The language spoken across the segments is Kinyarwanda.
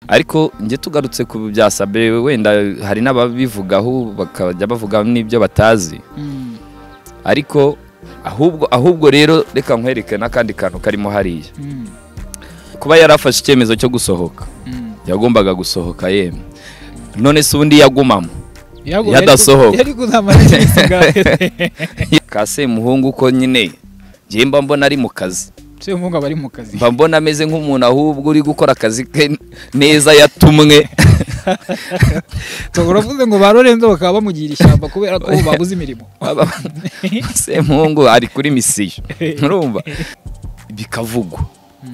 ariko njye tugarutse ku bya sabe wenda hari n'ababivugaho bakajya bavuga n'ibyo batazi ariko ahubwo ahubwo rero reka nkwereke n'akandi kantu karimo hariya kuba yarafashe icyemezo cyo gusohoka yagombaga gusohoka yemwe none se ubundi yagumamo yadasohoka yari kuzamara iminsi ingahe kase muhungu ko nyine njye mba mbona ari mu kazi se umwuga bari mu kazi mba mbona ameze nk'umuntu ahubwo uri gukora akazi ke neza yatumwe uravuze ngo ba Lorenzo bakaba bamugira ishyamba kubera ko babuze imirimo semuhungu ari kuri misiyo nturumva bikavugwa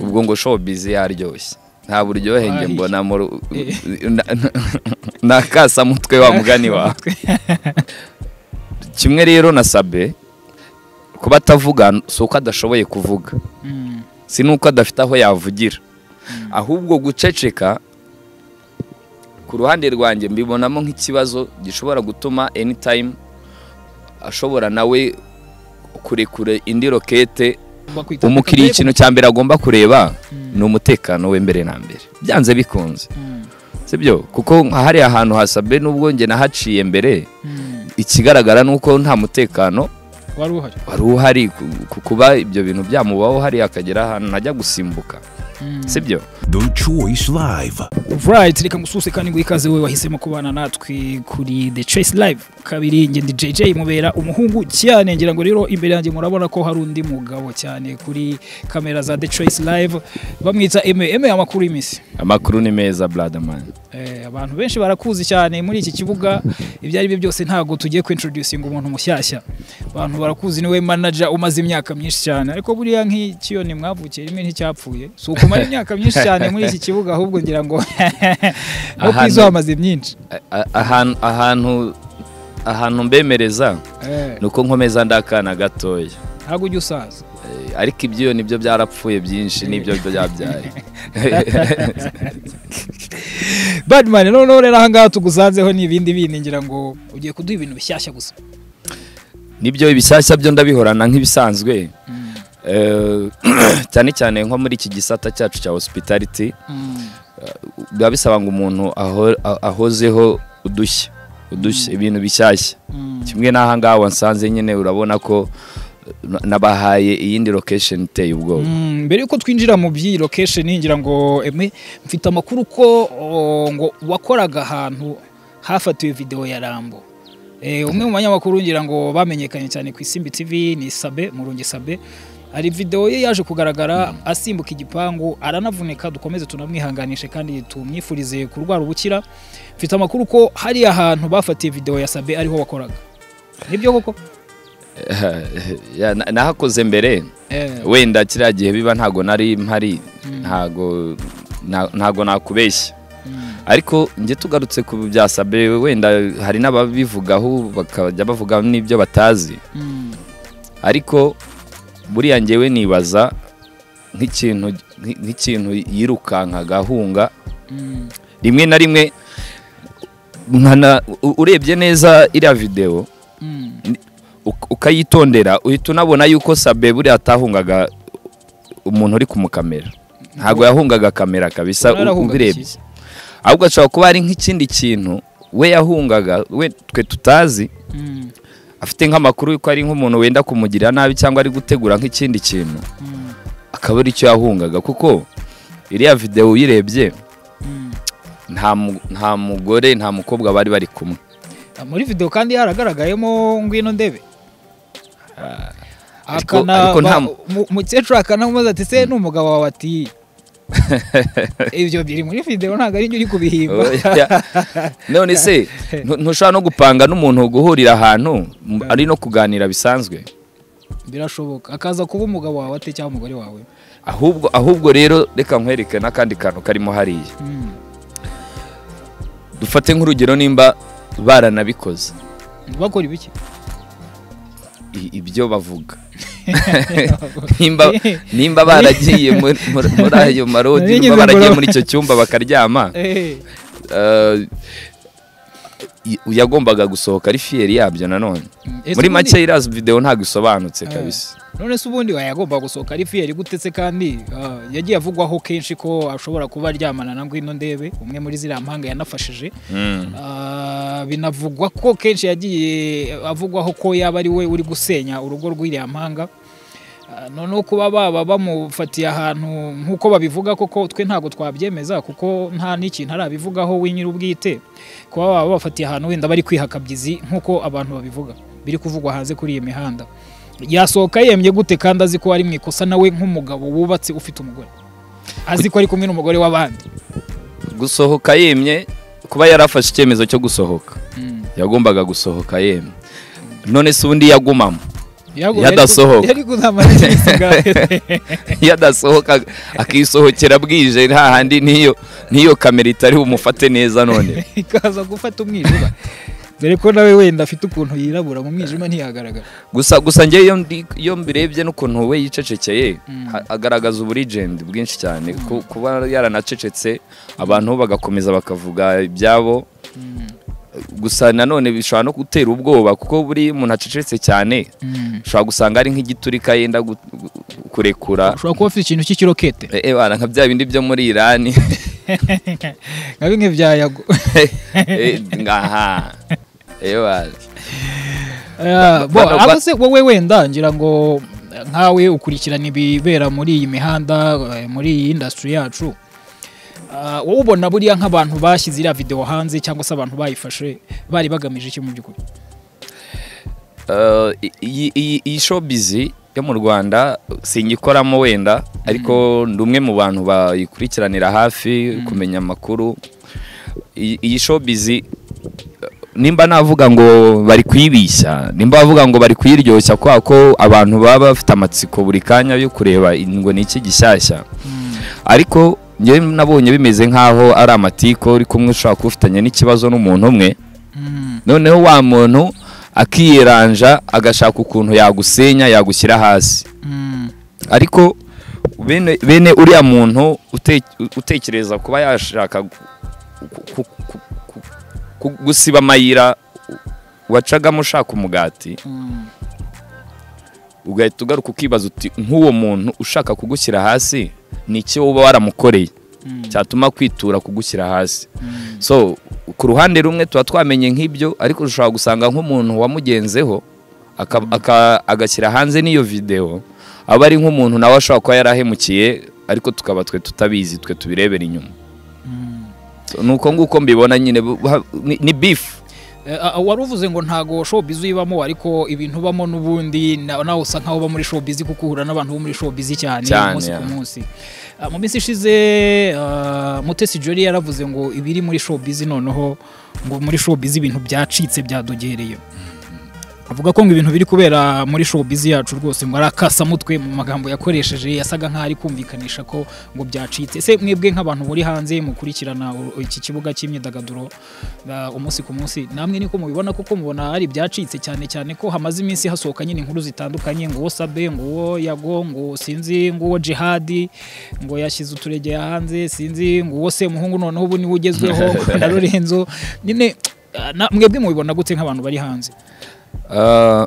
ubwo ngo showbiz yaryoshye nta buryohe njye Ay. mbona mu ru- na- na kasamutwe wa mugani wawe kimwe rero na sabe kuba atavuga si uko adashoboye kuvuga Mm, si nuko adafite aho yavugira ahubwo guceceka ku ruhande rwanjye mbibonamo nk'ikibazo gishobora gutuma anytime ashobora nawe kurekure indi rokete bakwita umukiriya Kakabebo. ikintu cya mbere agomba kureba Mm, ni umutekano we mbere na mbere byanze bikunze mm, sibyo kuko hari ahantu hasabe n'ubwo njye nahaciye mbere mm. ikigaragara ni uko nta mutekano wari uhari wari uhari ku- ku kuba ibyo bintu byamubaho hariya akagera ahantu najya gusimbuka Mm. sibyo The Choice Live. Right, reka mususe kandi ngo ikaze we wahisemo kubana natwe kuri The Choice Live. Kabiri nge ndi JJ mubera umuhungu cyane ngira ngo rero imbere yanjye murabona ko hari undi mugabo cyane kuri kamera za The Choice Live bamwita MM amakuru y'imisi. amakuru ni meza bradamani Eh, abantu benshi barakuzi cyane muri iki kibuga ibyo ari byo byose ntago tugiye kwintroducinga umuntu mushyashya. Abantu barakuzi niwe manager umaze imyaka myinshi cyane ariko buriya nk'ikiyoni mwavukiye rimwe nticyapfuye. Si ukumara imyaka myinshi cyane muri iki kibuga ahubwo ngira ngo aho Ahantu- kwizo hamaze myinshi. A- ahantu ahantu ahantu mbemereza Eh, ni uko nkomeza ndi akana gatoya ntabwo ujya usaza Eh, ariko ibyo nibyo byarapfuye byinshi nibyo byabyaye badman noneho rero ahangaha tugusanzeho ni ibindi bindi ngira ngo ugiye kuduha ibintu bishyashya gusa nibyo ibishyashya byo ndabihorana nk'ibisanzwe Eh, cyane cyane nko muri iki gisata cyacu cya hospitality biba bisaba ngo umuntu aho- a- ahozeho udushya udushya ibintu bishyashya kimwe n'ahangaha wansanze nyine urabona ko eh, nabahaye iyindi location iteye ubwoba Mm, mbere yuko twinjira mu by'iyi location ngira ngo eme mfite amakuru ko o, ngo wakoraga ahantu hafatiwe video ya Rambo Eh, umwe mu banyamakuru ngira ngo bamenyekanye cyane ku Isimbi TV ni Sabe Murungi Sabe hari video ye yaje kugaragara asimbuka igipangu aranavunika dukomeze tunamwihanganishe kandi tumwifurize kurwara ubukira mfite amakuru ko hari ahantu bafatiye video ya Sabe ariho wakoraga nibyo koko Ya, na- nahakoze mbere eh, wenda kiriya gihe biba ntago nari mpari Mm. ntago nta- ntago nakubeshya mm, ariko njye tugarutse ku bya sabe wenda hari n'ababivugaho bakajya bavuga n'ibyo batazi mm, ariko buriya njyewe nibaza nk'ikintu nk'i- nk'ikintu yirukankaga ahunga mm, rimwe na rimwe nkana u- urebye neza iriya videwo mm. uk- ukayitondera uhita unabona yuko sabe buriya atahungaga umuntu uri kumukamera ntabwo yahungaga kamera kabisa Umuntu yarahungaga ubirebye iki? ahubwo ashobora kuba ari nk'ikindi kintu we yahungaga we twe tutazi Mm, afite nk'amakuru yuko ari nk'umuntu wenda kumugirira nabi cyangwa ari gutegura nk'ikindi kintu mm, akaba ari cyo yahungaga kuko iriya videwo uyirebye mm. nta mu- nta mugore nta mukobwa bari bari kumwe Ah, muri video kandi haragaragayemo ngwino ndebe Ariko- Akana ariko ba- nta mu- mu- umukecuru akanamubaza ati se ni umugabo wawe ati ibyo biri muri video ntabwo ari njye uri kubihimba Oya. none se ntu- ntushobora no gupanga n'umuntu guhurira ahantu m- ari no kuganira bisanzwe birashoboka akaza kuba umugabo wawe ate cyangwa umugore wawe ahubwo ahubwo rero reka nkwereke n'akandi kantu karimo hariya Mm. dufate nk'urugero nimba baranabikoze bakora ibiki i- ibyo bavuga nimba nimba baragiye muri muri- muri ayo marodi Nari ngize nimba baragiye ngo- muri icyo cyumba bakaryama Eh, eh, i- yagombaga gusohoka ari fiyeri yabyo nanone muri make iriya videwo ntabwo isobanutse Eh. kabisa none se ubundi yagomba gusohoka ari fiyeri gutetse kandi ah, yagiye avugwaho kenshi ko ashobora kuba aryamana na ngwino ndebe umwe muri ziriya mpanga yanafashije Mm. Ah, binavugwa ko kenshi yagiye avugwaho ko yaba ari we uri gusenya urugo rw'iriya mpanga Ah, noneho kuba baba bamufatiye ahantu nk'uko babivuga koko twe ntabwo twabyemeza kuko nta n'ikintu arabivugaho we nyir'ubwite kuba baba babafatiye ahantu wenda bari kwihakabyizi nk'uko abantu babivuga biri kuvugwa hanze kuri iyi mihanda yasohoka yemye gute kandi azi ko ari mu ikosa nawe nk'umugabo wubatse ufite umugore azi ko ari kumwe n'umugore w'abandi gusohoka yemye kuba yarafashe icyemezo cyo gusohoka Mm. yagombaga gusohoka yemye none se ubundi yagumamo Yago- Yadasohoka. yari kuzamara igihe kingana. iyo adasohoka akisohokera bwije nta handi n'iyo n'iyo kamera itari bumufate neza none ikaza gufata umwijima dore ko nawe wenda afite ukuntu yirabura mu mwijima ntiyagaragara gusa gusa njye iyo ndi- iyo mbirebye n'ukuntu we yicecekeye Mm. ha- agaragaza uburigendi bwinshi cyane ku- kuba yaranacecetse abantu bo bagakomeza bakavuga ibyabo gusa nanone bishobora no gutera ubwoba kuko buri muntu acecetse cyane ushobora gusanga ari nk'igiturika yenda gu- gu- kurekura ushobora kuba afite ikintu cy'ikirokete Eh, eh, bana nka bya bindi byo muri irani nka bimwe bya yago Eh, ngaha Eh, bana. Ah, bo, Bano- aba se wowe wenda ngira ngo eh, nkawe ukurikirana ibibera muri iyi mihanda eh, muri iyi industry yacu Ah, wowe ubona buriya nk'abantu bashyize iriya videwo hanze cyangwa se abantu bayifashe bari bagamije iki mu by'ukuri Eh, iyi iyi- iyi showbiz yo mu rwanda singikoramo wenda ariko ndi umwe mu bantu bayikurikiranira hafi kumenya amakuru iyi iyi showbiz eh, nimba navuga ngo bari kuyibishya nimba bavuga ngo bari kuyiryoshya kubera ko abantu baba bafite amatsiko buri kanya yo kureba ngo ni iki gishyashya ariko njyewe nabonye bimeze nk'aho ari amatiku uri kumwe ushobora kuba ufitanye n'ikibazo n'umuntu umwe Mm, noneho wa muntu akiyeranja agashaka ukuntu yagusenya yagushyira hasi mm, ariko bene bene uriya muntu ute- utekereza kuba yashaka gu- ku- ku- ku- ku- gusiba amayira wacagamo ushaka umugati mm, ugahita ugaruka ukibaza uti nk'uwo muntu ushaka kugushyira hasi ni iki wowe uba waramukoreye mm, cyatuma kwitura kugushyira hasi mm, so ku ruhande rumwe tuba twamenye nk'ibyo ariko ushobora gusanga nk'umuntu wamugenzeho aka- aka- agashyira hanze n'iyo videwo aba ari nk'umuntu nawe ashobora kuba yarahemukiye ariko tukaba twe tutabizi twe tubirebera inyuma mm. So, ni uko nguko mbibona nyine bu- ha- ni- ni bifu Eh, ah, wari uvuze ngo ntago showbiz uyibamo ariko ibintu ubamo n'ubundi na- nawe usa nkaho uba muri showbiz kuko uhura n'abantu bo muri showbiz cyane Cyane, umunsi ku yeah. munsi Ah, mu minsi ishize ah, Mutesi Jolly yaravuze ngo ibiri muri showbiz noneho ngo muri showbiz ibintu byacitse byadogereye avuga ko ngo ibintu biri kubera muri showbiz yacu rwose ngo ari akasamutwe mu magambo yakoresheje yasaga nkaho ari kumvikanisha ko ngo byacitse ese mwebwe nk'abantu muri hanze mukurikirana u- iki kibuga cy'imyidagaduro ah, umunsi ku munsi namwe niko mubibona kuko mubona hari ibyacitse cyane cyane ko hamaze iminsi hasohoka nyine inkuru zitandukanye ngo uwo sabe ngo uwo yago ngo uwo sinzi ngo uwo jihadi ngo yashyize uturegeye hanze sinzi ngo uwo semuhungu noneho ubu niwe ugezweho na lorenzo nyine ah, na- mwebwe mubibona gute nk'abantu bari hanze Ah,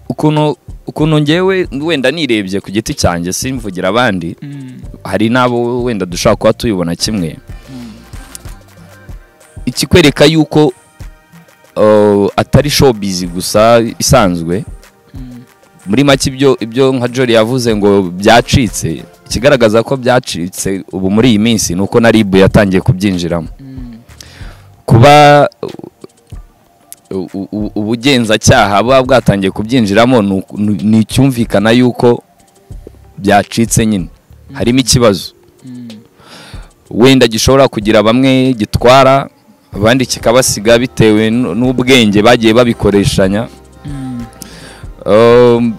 ukuntu ukuntu ngewe wenda nirebye ku giti cyanjye simvugira abandi Mm. hari n'abo wenda dushobora kuba tuyibona kimwe ikikwereka yuko uh, atari showbiz gusa isanzwe muri make ibyo ibyo nka Jolly yavuze ngo byacitse ikigaragaza ko byacitse ubu muri iyi minsi ni uko na RIB yatangiye kubyinjiramo kuba u- u- u- ubugenzacyaha buba bwatangiye kubyinjiramo ni uku- ni ni icyumvikana yuko byacitse nyine harimo ikibazo wenda gishobora kugira bamwe gitwara abandi kikabasiga bitewe n- n'ubwenge bagiye babikoreshanya Um,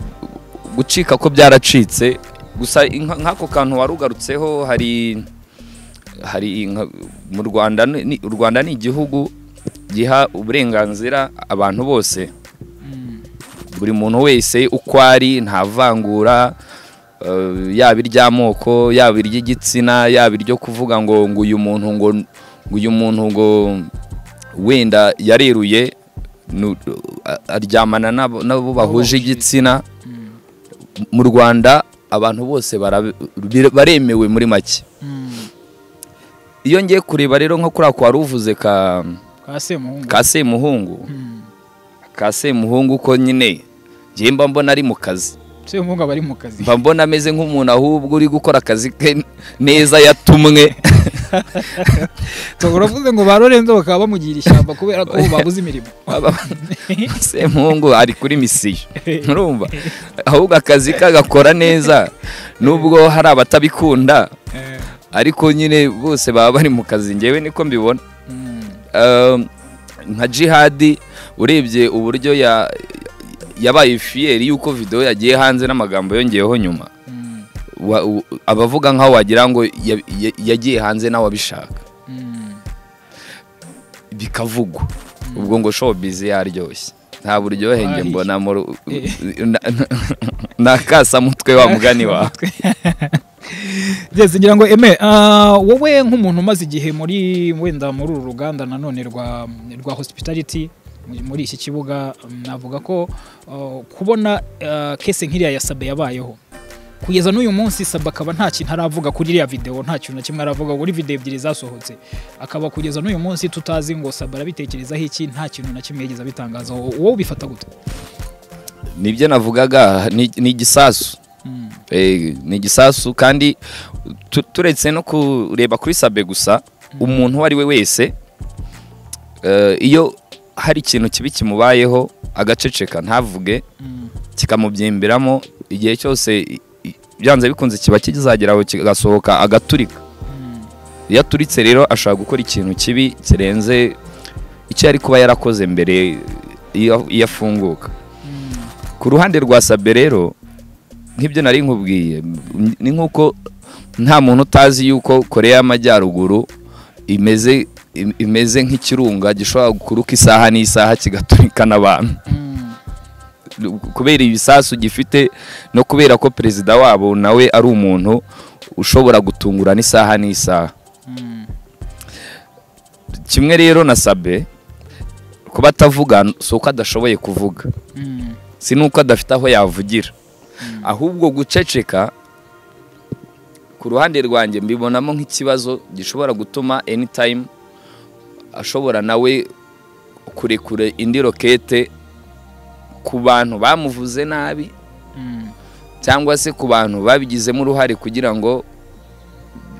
gucika ko byaracitse gusa inka- nk'ako kantu wari ugarutseho hari hari inka- mu rwanda ni- ni- u rwanda ni igihugu giha uburenganzira abantu bose buri muntu wese uko ari nta vangura eh, yaba iry'amoko yaba iry'igitsina yaba iryo kuvuga ngo ngo uyu muntu ngo ngo uyu muntu ngo wenda yariruye nu- a- aryamana n'abo n'abo bahuje igitsina mu rwanda abantu bose bara- bir- baremewe muri make Mm. iyo ngiye kureba rero nko kuri ako wari uvuze ka Kwa Semuhungu. ka semuhungu Mm. ka semuhungu ko nyine njye mba mbona ari mu kazi Semuhungu aba ari mu kazi. mba mbona ameze nk'umuntu ahubwo uri gukora akazi ke neza yatumwe Ubwo Uravuze ngo ba Lorenzo bakaba bamugira ishyamba kubera ko babuze imirimo. Aba- semuhungu ari kuri misiyo nturumva ahubwo akazi ke agakora neza nubwo hari abatabikunda Eh, ariko nyine bose baba bari mu kazi ngewe niko mbibona mm. Um, nka jihadi urebye uburyo ya- yabaye fiyeri y'uko videwo yagiye hanze n'amagambo yongeyeho nyuma Mm. Wa- u- abavuga nkaho wagira ngo ya- ya- yagiye hanze nawe abishaka Mm. bikavugwa ubwo ngo showbiz yaryoshye nta buryohe njye Wahiye. mbona mu ru- Eh. na- na kasamutwe wa mugani wawe Yes, ngira ngo eme ah, wowe nk'umuntu umaze igihe muri wenda muri uru ruganda nanone rwa rwa hospitality muri- muri iki kibuga mm, navuga ko ah, kubona ah, kese nk'iriya ya Sabe yabayeho kugeza n'uyu munsi Sabe akaba nta kintu aravuga kuri iriya video nta kintu na kimwe aravuga kuri video ebyiri zasohotse akaba kugeza n'uyu munsi tutazi ngo Sabe arabitekerezaho iki nta kintu na kimwe yigeze abitangazaho wowe ubifata gute nibyo navugaga ni- ni igisasu Mm, Eh, ni igisasu kandi tu- turetse no kureba kuri sabe gusa umuntu uwo ari we wese eh, iyo hari ikintu kibi kimubayeho agaceceka ntavuge mm, kikamubyimbiramo igihe cyose i- i- byanze bikunze kiba kizagera aho kigasohoka agaturika mm, iyo aturitse rero ashobora gukora ikintu kibi kirenze icyo yari kuba yarakoze mbere iyo iyo afunguka mm, ku ruhande rwa sabe rero nk'ibyo nari nkubwiye m- ni nk'uko nta muntu utazi yuko koreya y'amajyaruguru imeze im- imeze nk'ikirunga gishobora kuruka isaha n'isaha kigaturika n'abantu mm, Lu- kubera ibisasu gifite no kubera ko perezida wabo nawe ari umuntu ushobora gutungurana isaha n'isaha mm, kimwe rero na sabe kuba atavuga si uko adashoboye kuvuga mm. si nuko adafite aho yavugira ahubwo guceceka ku ruhande rwanjye mbibonamo nk'ikibazo gishobora gutuma anytime ashobora nawe kurekure indi rokete ku bantu bamuvuze nabi Mm. cyangwa se ku bantu babigizemo uruhare kugira ngo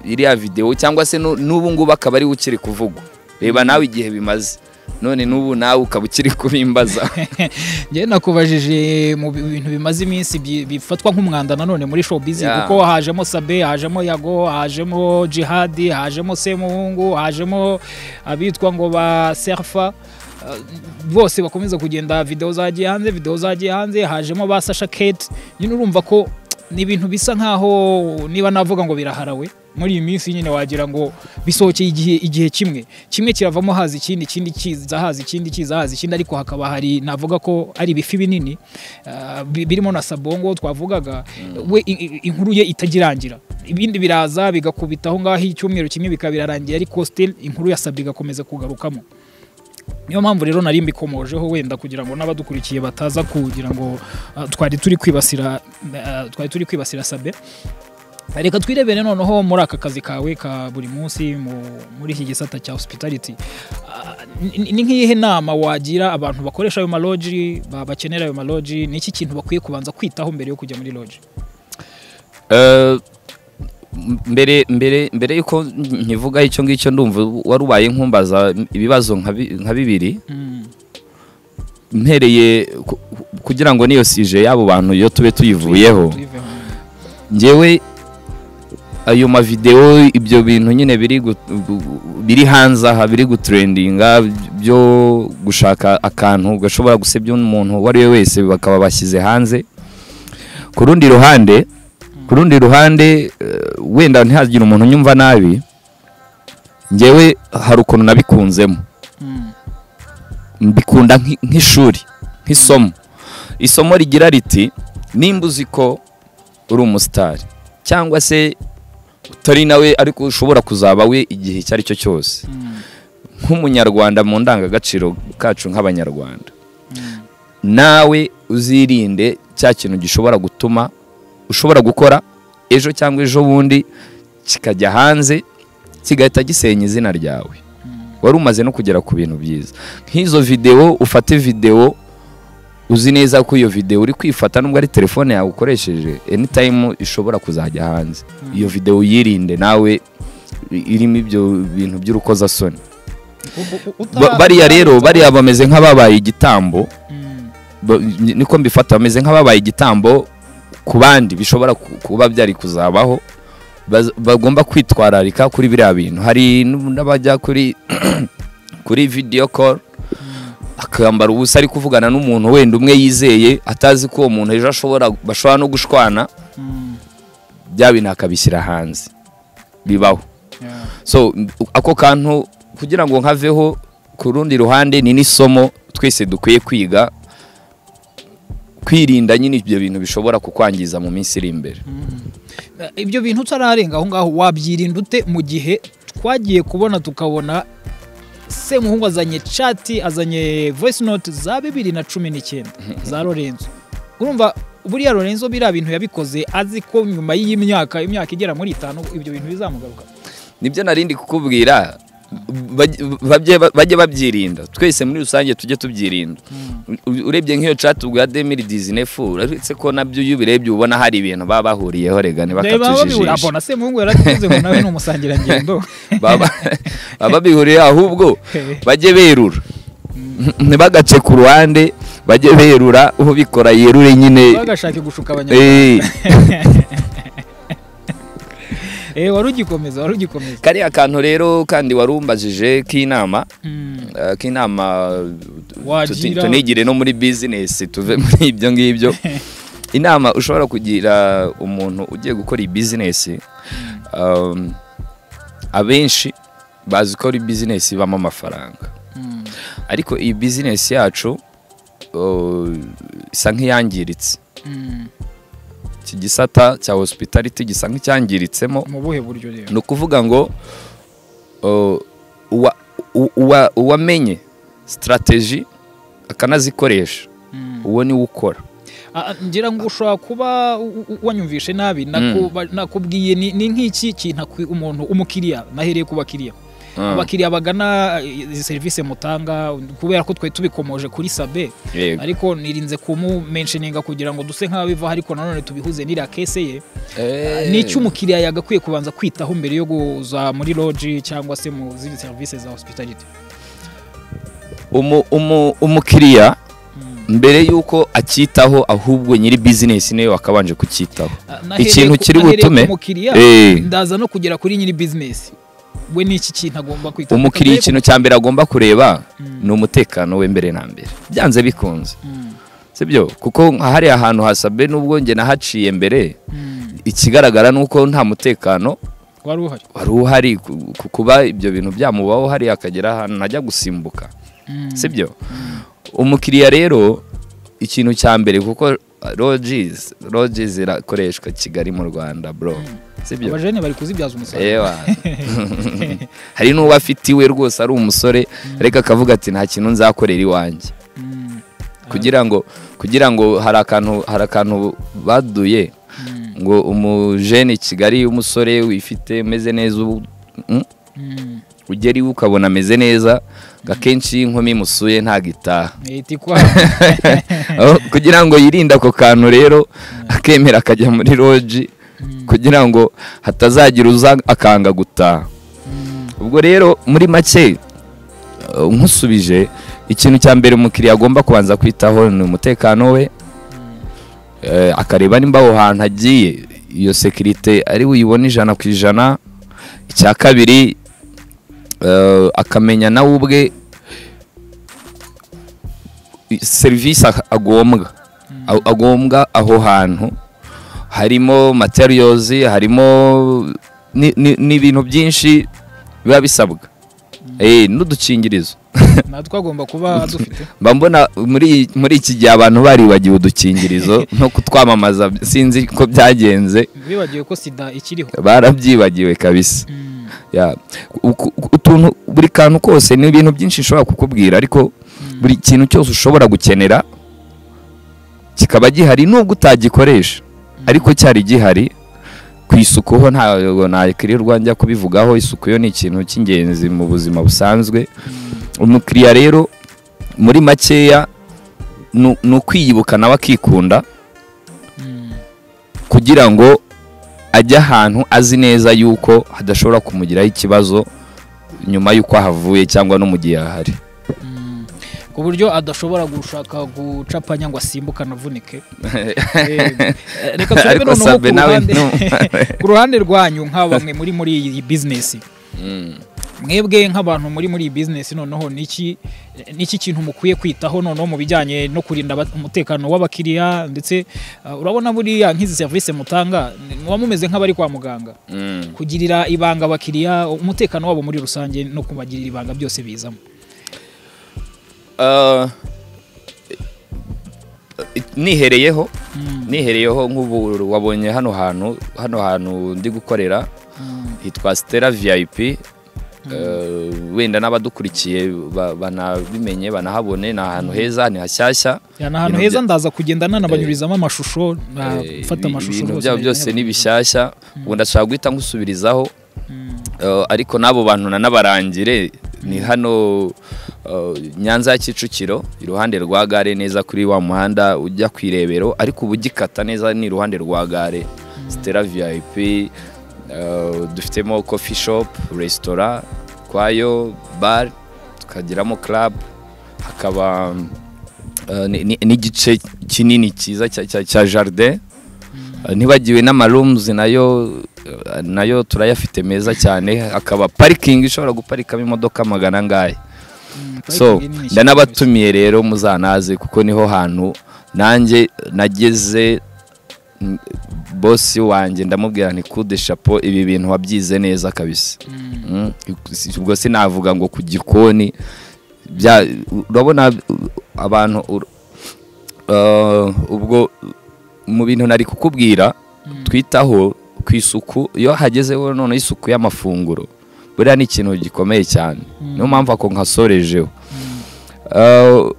iriya videwo cyangwa se nu- n'ubu ngubu akaba ariwe ukiri kuvugwa reba nawe igihe bimaze none n'ubu nawe ukaba ukiri kubimbaza njyewe nakubajije mu bi- bintu bimaze iminsi bi- bifatwa nk'umwanda nanone muri showbiz Yeah. kuko hajemo Sabe hajemo Yago hajemo Jihadi hajemo Semuhungu hajemo abitwa ngo ba Serfa Uh, bose bakomeza kugenda video zagiye hanze video zagiye hanze hajemo ba Sasha Kate nyine urumva ko ni ibintu bisa nkaho niba navuga ngo biraharawe muri iyi minsi nyine wagira ngo bisohokeye igihe igihe kimwe kimwe kiravamo haza ikindi ikindi kiza haza ikindi kiza haza ikindi ariko hakaba hari navuga ko ari ibifi binini ah, bi- birimo na sabongo twavugaga we i- i- inkuru ye itagirangira ibindi biraza bigakubitaho ngaho icyumweru kimwe bikabirarangira ariko still inkuru yasabwe igakomeza kugarukamo niyo mpamvu rero nari mbikomojeho wenda kugira ngo n'abadukurikiye bataza kugira ngo ah, twari turi kwibasira ah, twari turi kwibasira sabe reka twirebere noneho muri aka kazi kawe ka buri munsi mu- muri iki gisata cya hospitality Ah, ni- ni nk'iyihe nama wagira abantu bakoresha ayo maloji ba- bakenera ayo maloji ni iki kintu bakwiye kubanza kwitaho mbere yo kujya muri loji Eh, m- mbere mbere mbere yuko nkivuga icyo ngicyo ndumva wari ubaye nkumbaza ibibazo nka bi- nka bibiri Mm, mpereye ku- kugira ngo niyo sije y'abo bantu iyo tube tuyivuyeho tuyiveho. ngewe ayo mavidewo ibyo bintu nyine biri gut- biri hanze aha biri gutrendinga byo gushaka akantu gashobora gusebya umuntu uwo ari we wese bakaba bashyize hanze ku rundi ruhande ku rundi ruhande eh, wenda ntihagire umuntu unyumva nabi ngewe hari ukuntu nabikunzemo Mm, mbikunda nk'i- nk'ishuri nk'isomo isomo rigira riti nimba uzi ko uri umusitari cyangwa se utari nawe ariko ushobora kuzaba we igihe icyo ari cyo cyose mm, nk'umunyarwanda mu ndangagaciro kacu nk'abanyarwanda nawe uzirinde cya kintu gishobora gutuma ushobora gukora ejo cyangwa ejo bundi kikajya hanze kigahita gisenya izina ryawe wari umaze no kugera ku bintu byiza nk'izo videwo ufate videwo uzi neza ko iyo videwo uri kwifata nubwo ari telefone yawe ukoresheje enitayimu ishobora kuzajya hanze iyo videwo uyirinde nawe irimo ibyo bintu by'urukozasoni Ba- bariya rero bariya bameze nk'ababaye igitambo ba- niko mbifata bameze nk'ababaye igitambo ku bandi bishobora ku- kuba byari kuzabaho baz- bagomba kwitwararika kuri biriya bintu hari nu- n'abajya kuri kuri video call akambara ubusa ari kuvugana n'umuntu wenda umwe yizeye atazi ko uwo muntu ejo ashobora bashobora no gushwana bya bintu akabishyira hanze bibaho so ako kantu kugira ngo nkaveho ku rundi ruhande ni n'isomo twese dukwiye kwiga kwirinda nyine ibyo bintu bishobora kukwangiza mu minsi iri imbere ibyo bintu utararenga aho ngaho wabyirinda ute mu gihe twagiye kubona tukabona semuhungu azanye cati azanye voice note za bibiri na cumi n'icyenda za lorenzo urumva buriya lorenzo biriya bintu yabikoze azi ko nyuma y'iyi myaka imyaka igera muri itanu ibyo bintu bizamugaruka nibyo narindi kukubwira baj- bajye bajye babyirinda twese muri rusange tujye tubyirinda U- urebye nk'iyo chat ubwa demiri dizinefu uretse ko nabyo iyo ubirebye ubona hari ibintu baba bahuriyeho rega babibura ntibakatujijisha abona semuhungu yarakize ngo nawe ni umusangirangendo baba baba bihuriye ahubwo bajye berura ntibagace ku ruhande bajye berura ubikora yerure nyine bagashake gushuka abanyarwanda Eh, Eh, wari ugikomeza wari ugikomeza kariya kantu rero kandi warumbajije k'inama Mm. eh, k'inama tuti- wagira tunigire no muri bizinesi tuve muri ibyo ngibyo inama ushobora kugira umuntu ugiye gukora iyi bizinesi um, abenshi bazi ko ari bizinesi ibamo amafaranga Mm. ariko iyi bizinesi yacu uh, isa nk'iyangiritse Mm. iki gisata cya hospitality gisa nk'icyangiritsemo mu buhe buryo rero ni ukuvuga ngo uh, uwa- u- uwa- uwamenye sitarateji akanazikoresha Mm. uwo ni we ukora Ah, ngira ngo ushobora kuba u- u- wanyumvishe nabi nakuba- nakubwiye ni ni nk'iki kintu akwi- umuntu umukiriya nahereye ku bakiriya Mm, abakiriya bagana eh, izi serivisi mutanga kubera ko twari tubikomoje kuri sabe yego. ariko nirinze kumumenshininga kugira ngo duse nk'aho biva ariko nanone tubihuze n'iriya kese ye Eh, ni icyo umukiriya yagakwiye kubanza kwitaho mbere yo kuza muri loji cyangwa se mu zindi serivisi za hospitality umu- umu- umukiriya Mm. mbere y'uko acyitaho ahubwo nyiri bizinesi niwe wakabanje kucyitaho Ah, nahereye Ikintu ku- kiri nahereye ku butume- umukiriya Eh. ndaza no kugera kuri nyiri bizinesi we ni iki kintu agomba kwita umukiriya ikintu cya mbere agomba kureba Mm. ni umutekano we mbere na mbere byanze bikunze Mm, sibyo kuko nka hariya hantu hasabe n'ubwo njye nahaciye mbere mm. ikigaragara ni uko nta mutekano wari uhari wari uhari ku- ku- kuba ibyo bintu byamubaho hariya akagera ahantu najya gusimbuka Mm, sibyo umukiriya rero ikintu cya mbere kuko rojizi rojizi irakoreshwa kigali mu rwanda bro sibyo abajene bari kuzibyaza umusaruro Ewa. hari n'uwo afite iwe rwose ari umusore ariko akavuga ati nta kintu nzakorera iwanjye Mm, kugira ngo kugira ngo hari akantu hari akantu baduye mm, ngo umujene kigali umusore wifite umeze neza ubu- mm, mm. ugera iwe ukabona ameze neza ngo akenshi iyo inkumi imusuye ntabwo itaha Ihita ikwaha. Aho- kugira ngo yirinde ako kantu rero akemera akajya muri roji kugira ngo hatazagira uza akanga gutaha Mm, ubwo rero muri make uh, nkusubije ikintu cya mbere umukiriya agomba kubanza kwitaho ni umutekano we Eh, akareba nimba aho hantu agiye iyo sekirite ari buyibone ijana ku ijana icya kabiri eh, akamenya nawe ubwe i- serivisi ag- agombwa A- agombwa aho hantu harimo materiyozi harimo ni- ni- n'ibintu byinshi biba bisabwa Eh, n'udukingirizo natwe agomba kuba dufite mba mbona muri muri iki gihe abantu baribagiwe udukingirizo no kutwamamaza sinzi ko byagenze bibagiwe ko sida ikiriho barabyibagiwe kabisa Mm, Ya, uku- uku- utuntu buri kantu kose ni ibintu byinshi nshobora kukubwira ariko buri kintu cyose ushobora gukenera kikaba gihari nubwo utagikoresha ariko cyari gihari ku isuku ho ntabwo nakirirwa njya kubivugaho isuku yo ni ikintu cy'ingenzi mu buzima busanzwe umukiriya rero muri makeya ni- ni ukwiyibuka nawe akikunda Mm. kugira ngo ajye ahantu azi neza yuko hadashobora kumugiraho ikibazo nyuma y'uko ahavuye cyangwa no mu gihe ahari Mm. ku buryo adashobora gushaka gucapanya ngo asimbuke anavunike Eh, reka turebe Ariko noneho Sabe ku nawe ruhande ku ruhande rwanyu nka bamwe muri muri iyi bizinesi Mm. mwebwe nk'abantu muri muri iyi bizinesi noneho niki niki kintu mukwiye kwitaho noneho mu bijyanye no kurinda aba- umutekano w'abakiriya ndetse uh, urabona buriya nk'izi serivisi mutanga ni- muba mumeze nk'abari kwa muganga Mm. kugirira ibanga abakiriya umutekano wabo muri rusange no kubagirira ibanga byose bizamo Ah, nihereyeho Mm, nihereyeho nk'ubu wabonye hano hantu hano hantu ndi gukorera mm, hitwa Stella VIP Eh, wenda n'abadukurikiye ba- banabimenye banahabone ni ahantu heza ni hashyashya ya ni ahantu Ibintu heza bya- ndaza kugenda nanabanyurizamo amashusho nafata Eh, amashusho ibintu rwose byabo ndayabona. byose ni bishyashya ubu ndashaka guhita nkusubirizaho Mm, eh, ariko n'abo bantu nanabarangire ni hano eh, nyanza ya kicukiro iruhande rwa gare neza kuri wa muhanda ujya ku irebero ariko uba ugikata neza ni iruhande rwa gare stella vip eh, dufitemo coffee shop resitora kwayo bar tukagiramo club hakaba eh, ni- ni- n'igice kinini cyiza cya- cya- cya jardin Eh, ntibagiwe n'amarooms nayo eh, nayo turayafite meza cyane hakaba parikingi ishobora guparikamo imodoka magana angahe mm, so parikingi nini cyane rwose. ndanabatumiye rero muzanaze kuko niho hantu nanjye nageze mm, bosi wanjye ndamubwira nti kude chapeau ibi bintu wabyize neza kabisa Mm, Mm, si- ubwo sinavuga ngo ku gikoni bya urabona u- abantu ur- eh, ubwo mu bintu nari kukubwira Mm. twitaho ku isuku iyo hagezeho none isuku y'amafunguro buriya ni ikintu gikomeye cyane Mm. niyo mpamvu ako nkasorejeho Eh,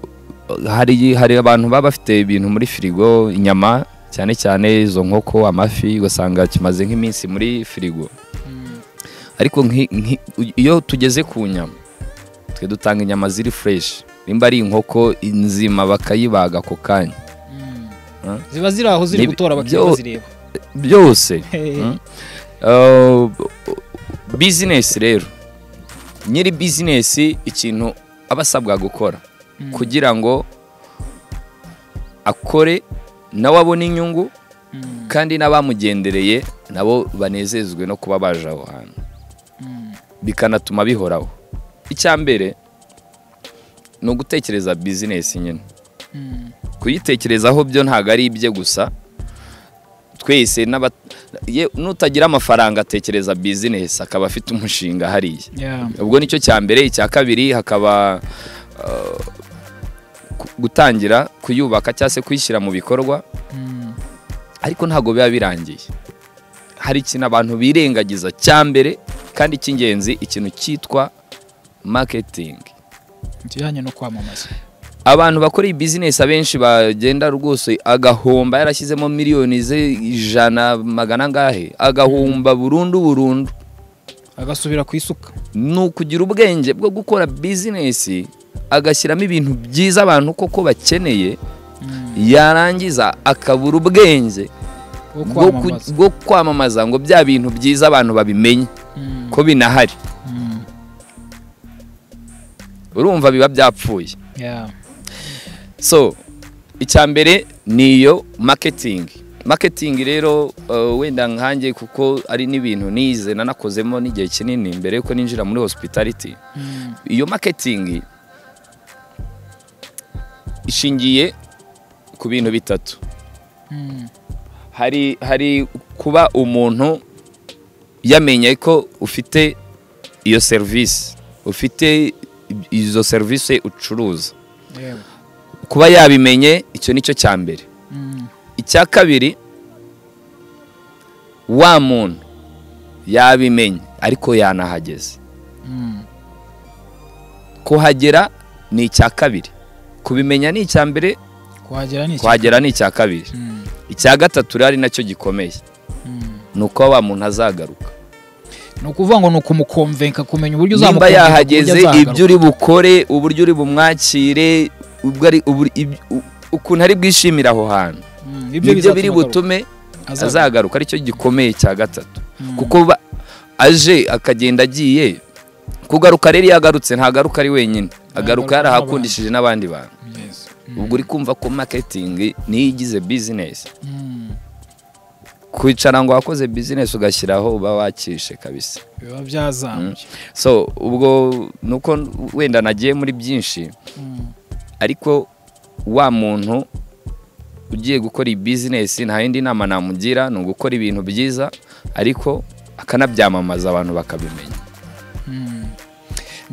hari hari abantu baba bafite ibintu muri firigo inyama cyane cyane izo nkoko amafi ugasanga kimaze nk'iminsi muri firigo mm, ariko nki- nki- u- iyo tugeze ku nyama twe dutanga inyama ziri fureshi nimba ari inkoko nzima bakayibaga ako kanya mm. Huh? ziba ziri aho ziri Ni- gutora abakiriya byo- bazireba byose Hey. Mm. Uh, bizinesi rero nyiri bizinesi ikintu aba asabwa gukora Mm. kugira ngo akore nawe abone inyungu Mm, kandi n'abamugendereye nabo banezezwe no kuba baje aho hantu mm, bikanatuma bihoraho icya mbere ni ugutekereza bizinesi nyine mm. kuyitekerezaho byo ntabwo ari ibye gusa twese n'aba- ye- n'utagira amafaranga atekereza bizinesi akaba afite umushinga hariya Yeah. ubwo nicyo cya mbere icya kabiri hakaba uh, ku- gutangira kuyubaka cyangwa se kuyishyira mu bikorwa Mm, ariko ntabwo biba birangiye hari ikintu abantu birengagiza cya mbere kandi cy'ingenzi ikintu cyitwa maketingi ikijyanye no kwamamaza abantu bakora iyi bizinesi abenshi bagenda rwose agahomba yarashyizemo miliyoni ze ijana magana angahe agahomba burundu burundu agasubira ku isuka ni ukugira ubwenge bwo gukora bizinesi agashyiramo ibintu byiza abantu koko bakeneye Mm, yarangiza akabura ubwenge bwo ku- bwo kwamamaza bwo kwamamaza ngo bya bintu byiza abantu babimenye Mm, ko binahari mm, urumva biba byapfuye yeah. so icya mbere ni iyo maketingi maketingi rero uh, wenda nkanjye kuko ari n'ibintu nize nanakozemo n'igihe kinini mbere yuko ninjira muri hospitality Mm, iyo maketingi ishingiye ku bintu bitatu mm, hari hari kuba umuntu yamenye ko ufite iyo serivisi ufite izo serivisi ucuruza yego. kuba yabimenye icyo nicyo cya mbere Mm, icya kabiri wa muntu yabimenye ariko yanahageze Mm. kuhagera ni icya kabiri kubimenya ni icya mbere kuhagera ni iki kuhagera ni icya kabiri Mm, icya gatatu rero ari nacyo gikomeye mm. ni uko wa muntu azagaruka ni ukuvuga ngo ni ukumukomvenka kumenya uburyo nimba uzamukomvenka ku buryo yahageze azagaruka. ibyo uri bukore uburyo uri bumwakire ubwo ari- ubu- ib- u- ukuntu ari bwishimire aho hantu Mm, nibyo bizatuma biri agaruka. butume Azagaruka. azagaruka aricyo gikomeye cya gatatu Mm. kuko ba- aje akagenda agiye kugaruka rero iyo agarutse ntagaruka ari wenyine agaruka Agaruka yarahakundishije n'abandi bantu Yes. ubwo uri kumva ko marketing niyo igize business Mm. kwicara ngo wakoze business ugashyiraho uba wakishe kabisa biba byazambye so ubwo ni uko wenda nagiye muri byinshi Mm. ariko wa muntu ugiye gukora iyi bizinesi nta yindi nama namugira ni ugukora ibintu byiza ariko akanabyamamaza abantu bakabimenya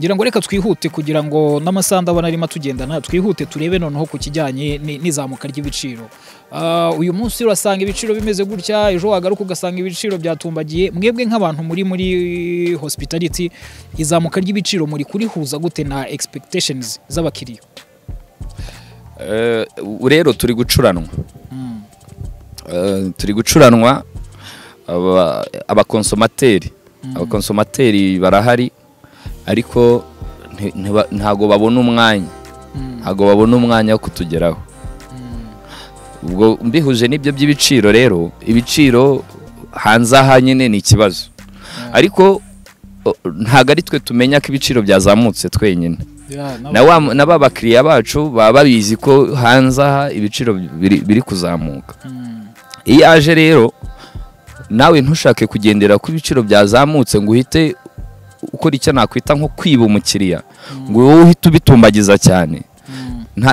ngira ngo reka twihute kugira ngo n'amasaha ndabona arimo atugendana twihute turebe noneho ku kijyanye ni- n'izamuka ry'ibiciro Ah, uyu munsi urasanga ibiciro bimeze gutya ejo wagaruka ugasanga ibiciro byatumbagiye mwebwe nk'abantu muri muri hospitality izamuka ry'ibiciro muri kurihuza gute na expectations z'abakiriya Eh, ubu rero turi gucuranwa Eh, turi gucuranwa aba- abakonsomateri abakonsomateri barahari ariko nti- ntiba- ntago babona umwanya ntago babona umwanya wo kutugeraho ubwo mbihuje n'ibyo by'ibiciro rero ibiciro hanze aha nyine ni ikibazo ariko o, ntago ari twe tumenya ko ibiciro byazamutse twenyine na wa- na ba bakiriya bacu baba babizi ko hanze aha ibiciro biri biri kuzamuka iyo aje rero nawe ntushake kugendera ku biciro byazamutse ngo uhite ukora icyo nakwita nko kwiba umukiriya ngo wowe uhite ubitumbagiza cyane nta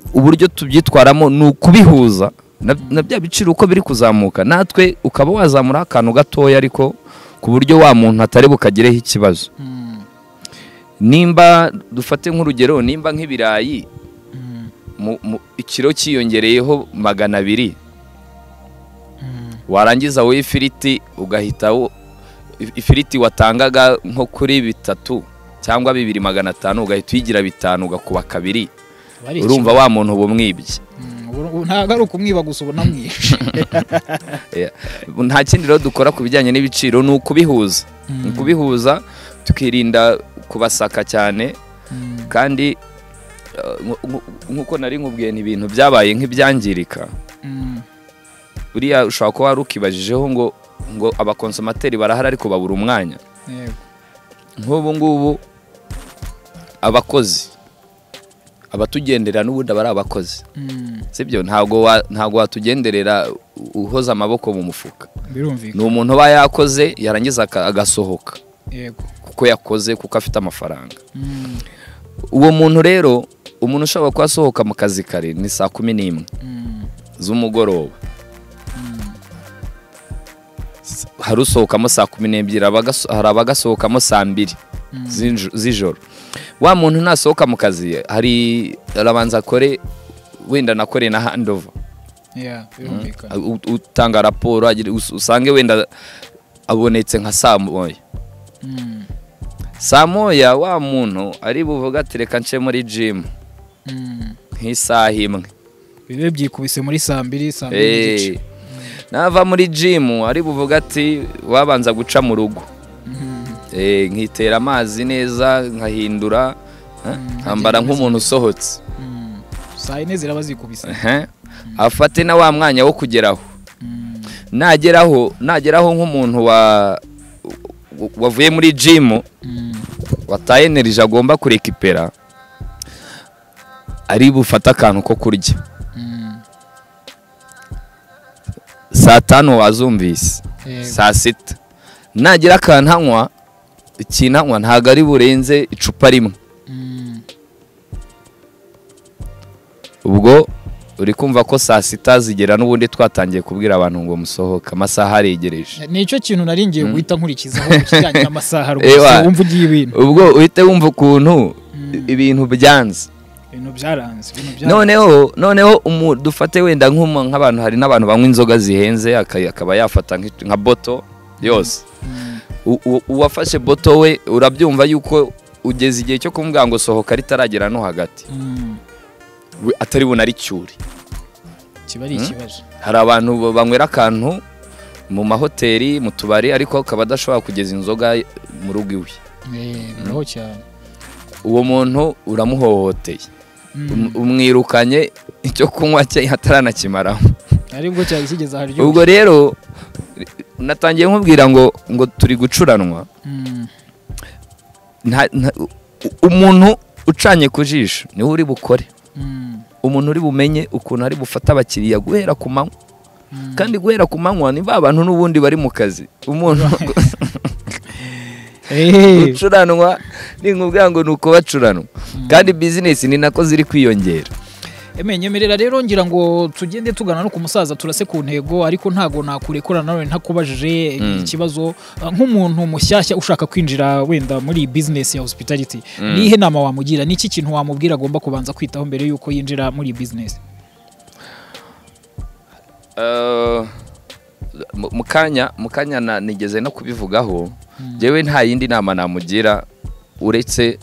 uburyo tubyitwaramo ni ukubihuza na, na bya biciro uko biri kuzamuka natwe ukaba wazamuraho akantu gatoya ariko ku buryo wa muntu atari bukagireho ikibazo nimba dufate nk'urugero nimba nk'ibirayi mu- mu- ikiro cyiyongereyeho magana abiri warangiza wowe ifiriti ugahita wo- if- ifiriti watangaga nko kuri bitatu cyangwa bibiri magana atanu ugahita uyigira bitanu ugakuba kabiri urumva wa muntu uba umwibye ntabwo ari ukumwiba gusa ubona mwinshi nta kindi rero dukora ku bijyanye n'ibiciro ni ukubihuza ni ukubihuza tukirinda kubasaka cyane Mm. kandi eh, nku- nku- nk'uko nari nkubwiye ni ibintu byabaye nk'ibyangirika Mm. buriya ushobora kuba wari ukibajijeho ngo ngo abakonsomateri barahari ariko babura umwanya Yego. nk'ubu ngubu abakozi abatugenderera n'ubundi aba ari abakozi Mm. sibyo ntabwo wa- ntabwo watugenderera u- uhoza amaboko mu mufuka birumvikana ni umuntu uba yakoze yarangiza aka- agasohoka yego kuko yakoze kuko afite amafaranga Mm. uwo muntu rero umuntu ushobora kuba asohoka mu kazi kare ni saa kumi n'imwe Mm. z'umugoroba S- hari usohokamo saa kumi n'ebyiri abagaso- hari abagasohokamo saa mbiri z'injo- z'ijoro wa muntu nasohoka mu kazi hari arabanza akore wenda nakore na handova Yeah, birumvikana. U- utanga raporo agire- us- usange wenda abonetse nka saa moya Mm. saa moya wa muntu ari buvuga ati reka nce muri jimu Mm. nk'isaha imwe bibe byikubise muri saa mbiri saa mbiri n'igice Eh, nava muri jimu ari buvuga ati wabanza guca mu rugo Eh, nkitera amazi neza nkahindura eh, nkambara nk'umuntu usohotse Mm. saa yine ziraba zikubise Ehe. afate na wa mwanya wo kugeraho Mm. nageraho nageraho nk'umuntu wa wavuye muri jimu Mm. wataye energy agomba kurekipera ari bufate akantu ko kurya Mm. saa tanu wazumvise Yego. saa sita nagira akantu anywa ikintu anywa ntabwo ari burenze icupa rimwe Mm. ubwo uri kumva ko saa sita zigera n'ubundi twatangiye kubwira abantu ngo musohoke amasaha aregereje nicyo kintu nari ngiye guhita nkurikizaho ku kijyanye n'amasaha Ewa. rwose wumva ugiye ibintu ubwo uhite wumva ukuntu ibintu byanze ibintu byaranze ibintu byaranze noneho noneho umu- dufate wenda nk'umu- nk'abantu hari n'abantu banywa inzoga zihenze aka- akaba yafata nk'i- nka boto yose u- u- uwafashe boto we urabyumva yuko ugeze igihe cyo kumubwira ngo sohoka ritaragera no hagati Mm, we atari bunaricyure kiba ari ikibazo hari abantu ba- banywera akantu mu mahoteli mu tubari ariko akaba adashobora kugeza inzoga mu rugo iwe Eh, biraho cyane uwo muntu uramuhohoteye Mm, Um- umwirukanye icyo kunywa cye ataranakimaraho aribwo cyari kigeze aharyo ubwo rero natangiye nkubwira ngo ngo turi gucuranwa Mm, nta- nta- u- umuntu ucanye ku jisho niwe uri bukore mm, umuntu uri bumenye ukuntu ari bufata abakiriya guhera ku manywa mm. kandi guhera ku manywa ni ba bantu n'ubundi bari mu kazi umuntu Eh, gucuranwa ni nkubwira ngo ni uko bacuranwa kandi bizinesi ni nako ziri kwiyongera Eme, nyemerera rero ngira ngo tugende tugana no ku musaza turase ku ntego ariko ntago nakurekura nawe ntakubajije Mm. ikibazo uh, nk'umuntu mushyashya ushaka kwinjira wenda muri iyi business ya hospitality Mm. nihe nama wamugira niki kintu wamubwira agomba kubanza kwitaho mbere yuko yinjira muri iyi business Eh, mu- mu kanya mu kanya na- nigeze no kubivugaho njyewe nta yindi nama namugira uretse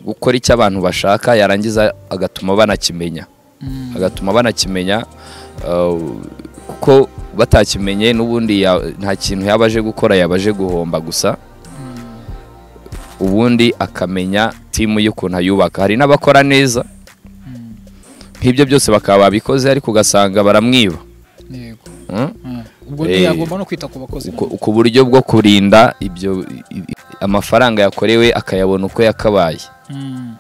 gukora icyo abantu bashaka yarangiza agatuma banakimenya Mm. agatuma banakimenya eh, kuko batakimenye n'ubundi ya- nta kintu yaba aje gukora yaba aje guhomba gusa ubundi akamenya timu y'ukuntu ayubaka hari n'abakora neza nk'ibyo byose bakaba babikoze ariko ugasanga baramwiba Yego. Mm? Mm. ubwo Eh, yagomba no kwita ku bakozi ku ku buryo bwo kurinda ibyo i- i- amafaranga yakorewe akayabona uko yakabaye Mm.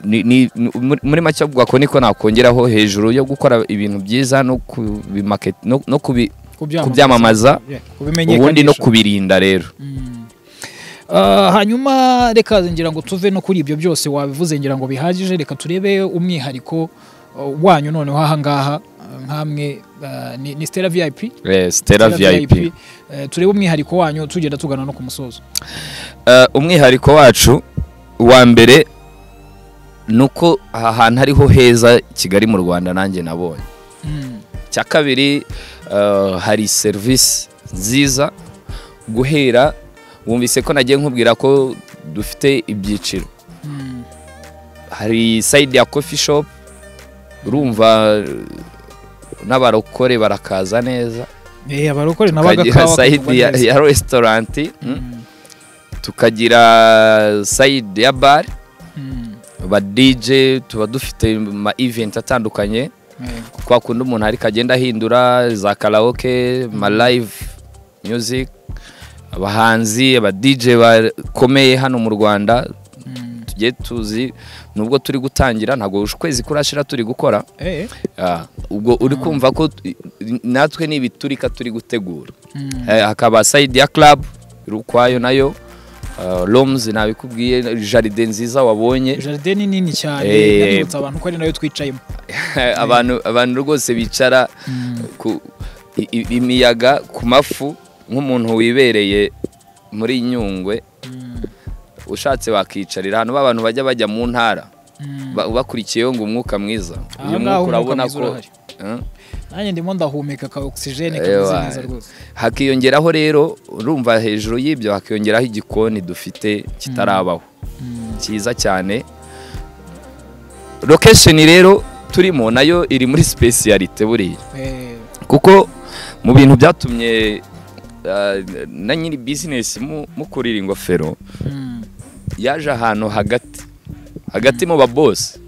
Ni- ni- ni- muri- muri make avuga ko niko nakongeraho hejuru yo gukora ibintu byiza no kubimarket- no- no kubi- kubyamamaza Yeah, ubundi no kubimenyekanisha. kubirinda rero Mm. Ah, hanyuma reka ngira ngo tuve no kuri ibyo byose wabivuze ngira ngo bihagije reka turebe umwihariko uh, wanyu noneho ahangaha uh, nkamwe uh, ni, ni Stella VIP Eh, Stella VIP Eh, turebe umwihariko wanyu tugenda tugana no ku musozo Eh, umwihariko wacu wa mbere ni uko aha hantu ariho heza kigali mu rwanda nanjye nabonye Mm. icya kabiri eh, hari serivisi nziza guhera wumvise ko nagiye nkubwira ko dufite ibyiciro Mm. hari sayidi ya kofi shopu urumva eh, n'abarokore barakaza neza Eh, abarokore nabaga tukagira sayidi ya, ya resitorenti mm, tukagira sayidi ya bare ba DJ tuba dufite ma event atandukanye kwa kundi umuntu ariko agenda ahindura za karaoke ma live music abahanzi aba DJ bakomeye hano mu Rwanda tugiye tuzi nubwo turi gutangira ntabwo ukwezi kurashira turi gukora Ah, ubwo uri kumva ko t- natwe ni ibiturika turi gutegura Eh, hakaba side ya club iri ukwayo nayo Ah, rooms nabikubwiye jaride nziza wabonye jaride ni nini cyane Eh, yaributsa abantu ko ari nayo twicayemo abantu abantu rwose bicara ku i- i- imiyaga ku mafu nk'umuntu wibereye muri nyungwe Mm. ushatse wakicarira ahantu b'abantu bajya bajya mu ntara Mm. ba- bakurikiyeho ngo umwuka mwiza Aha ngaha umwuka mwiza urahari. Eh, nanjye ndimo ndahumeka ka oxygen kameze Ewa. neza rwose hakiyongeraho rero urumva hejuru y'ibyo hakiyongeraho igikoni dufite kitarabaho cyiza cyane location rero turimo nayo iri muri specialite buriya Eh, kuko mu bintu byatumye uh, na nyiri bizinesi mu- mukurira ingofero mm. yaje ahantu hagati hagati mu babosi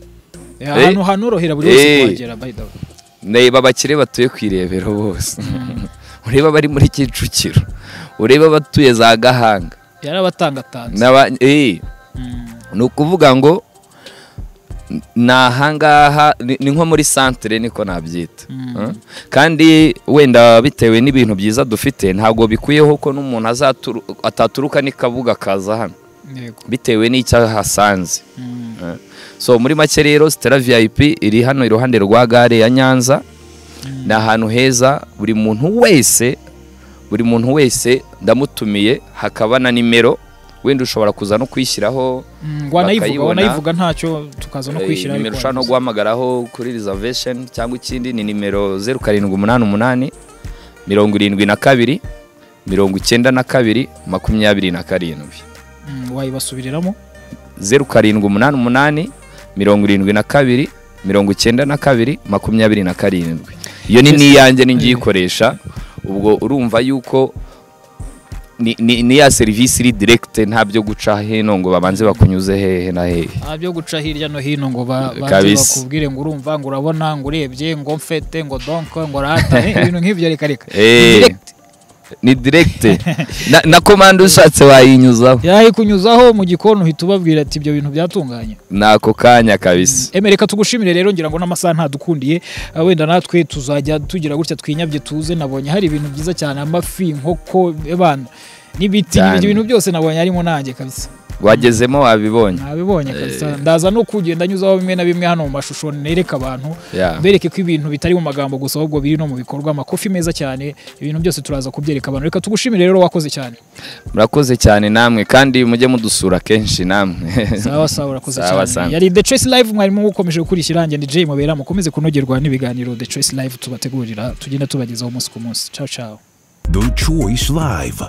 Eh, ahantu hanorohera buri wese Eh. kuhagera by the way ndeba abakire batuye ku irebero bose ureba abari muri kicukiro ureba abatuye za gahanga yarabatangatanze n'aba eh, Mm. ni ukuvuga ngo n- ni ahangaha ni ni nko muri santere niko nabyita Mm. Eh? kandi wenda bitewe n'ibintu byiza dufite ntabwo bikwiyeho ko n'umuntu azaturu- ataturuka n'ikabuga akaza hano Yego. bitewe n'icyo ahasanze Mm. so muri make rero sitera viyayipi iri hano iruhande rwa gare ya nyanza ni ahantu heza buri muntu wese buri muntu wese ndamutumiye hakaba na nimero wenda ushobora kuza no kwishyiraho Mm, wanayivuga bakayibona. wanayivuga ntacyo tukaza no kwishyira Eh, nimero ariko ushobora no wabivuze. guhamagaraho kuri reservation cyangwa ikindi ni nimero zeru karindwi umunani umunani mirongo irindwi na kabiri mirongo icyenda na kabiri makumyabiri na karindwi Mm, wayibasubiriramo zeru karindwi umunani umunani mirongo irindwi na kabiri mirongo icyenda na kabiri makumyabiri na karindwi iyo ni n'iyanjye n'ingiyikoresha ubwo urumva yuko ni- ni ni ya serivisi iri direkite nta byo guca hino ngo babanze bakunyuze hehe na hehe nta byo guca hirya no hino ngo ba- baze Kabisa. bakubwire ngo urumva ngo urabona ngo urebye ngo mfete ngo donko ngo rata eh, ibintu nk'ibyo reka reka Eh. Direct. ni direkite na, na komanda ushatse wayinyuzaho yayikunyuzaho mu gikoni uhita ubabwira ati ibyo bintu byatunganye ni ako kanya kabisa Eme, reka tugushimire rero ngira ngo n'amasaha ntadukundiye Ah, wenda natwe tuzajya tugira gutya twinyabye tuze nabonye hari ibintu byiza cyane amafi inkoko abana n'ibiti Cyane. ibyo bintu byose nabonye harimo nanjye kabisa wagezemo wabibonye nabibonye kabisa ndaza no kugenda nyuzaho bimwe na bimwe hano mu mashusho nereka abantu Yeah. bereke ko ibintu bitari mu magambo gusa ahubwo biri no mu bikorwa amakofi meza cyane ibintu byose turaza kubyereka abantu reka tugushimire rero wakoze cyane murakoze cyane namwe kandi mujye mudusura kenshi namwe sawa sawa urakoze Sawa, cyane sawa. yari The Choice Live mwarimu ukomeje gukurikira njye ni Jay Mubera mukomeze kunogerwa n'ibiganiro The Choice Live tubategurira tugenda tubagezaho umunsi ku munsi ciao ciao The Choice Live.